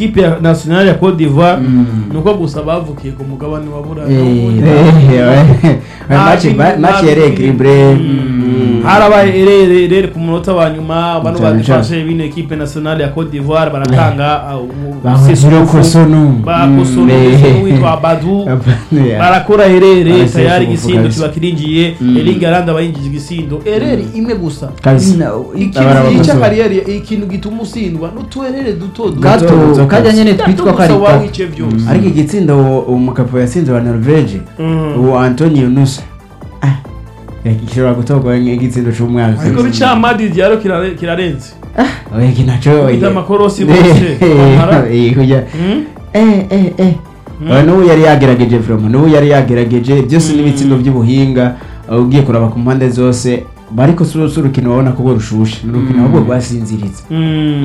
ekipe ya nationale ya Cote d'Ivoire nuko gusa bavukiye ku mugabane wa Burayi match yari equilibre harabaye erere erere ku munota wa nyuma bano Cyane badufashe bino ekipe nationale ya Cote d'Ivoire baratanga uh, umu- bahuriro sesufu. kosonu bakosora witwa Badu barakora herere Barasesha tayari ubuvuga igisindo bisa. kiba kirinjiye Mm. Erling Haaland aba yinjije igisindo erere imwe gusa kabisa ikintu Abarabakoze. gica kariyeri ikintu gituma usindwa n'utuherere duto duto Gato. gato kajya nyine Gato twitwa ko gusa ari waba gato. wice byose ariko igitsindo uwo- umukapo yatsinze wa norvege Mm. uwo antonio nusa Ah, gishobora gutorwa nk'igitsindo c'umwaka ariko bica Madrid yaro kirare- kirarenze oya iki naco Ufite amakorosi bose bamara. Eh, kuja- Mm? eh eh eh Oya, n'ubu yari yagerageje vrema n'ubu yari yagerageje byose n'ibitsindo by'ubuhinga uh, ugiye kuraba ku mpande zose bariko si urukino babona ko rushushe ni urukino ahubwo rwasinziritse Mm.